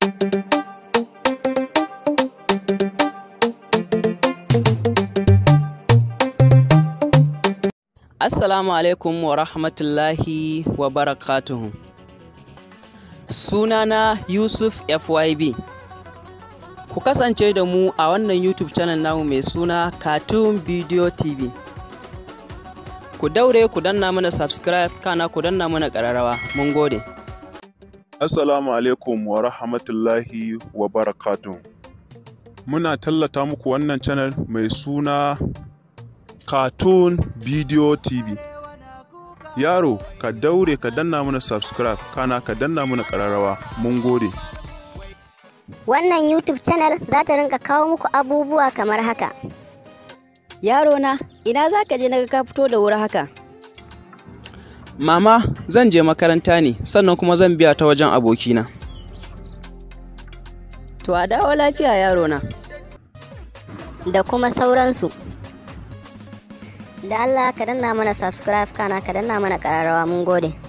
Assalamu alaikum wa rahmatullahi wa barakatuhu. Sunana Yusuf FYB. Ku kasance da mu a wannan YouTube channel namu mai suna Cartoon Video TV. Ku daure ku danna mana subscribe kana ku danna mana ƙararrawa. Mun gode. Assalamu alaikum wa rahmatullahi wa barakatuhu. Muna tallata muku wannan channel mai suna Cartoon Video TV. Yaro, ka daure ka danna mana subscribe, kana ka danna mana ƙararrawa. Mun gode. Wannan YouTube channel za ta rinka kawo muku abubuwa kamar haka. Yaro na, ina za ka je na ka fito da wuri haka? Mama, zan je makaranta ne, sannan kuma zan biya ta wajen abokina. To a dawo lafiya yaro na. Da kuma sauransu. Da Allah ka danna mana subscribe kana ka danna mana ƙararrawa mun gode.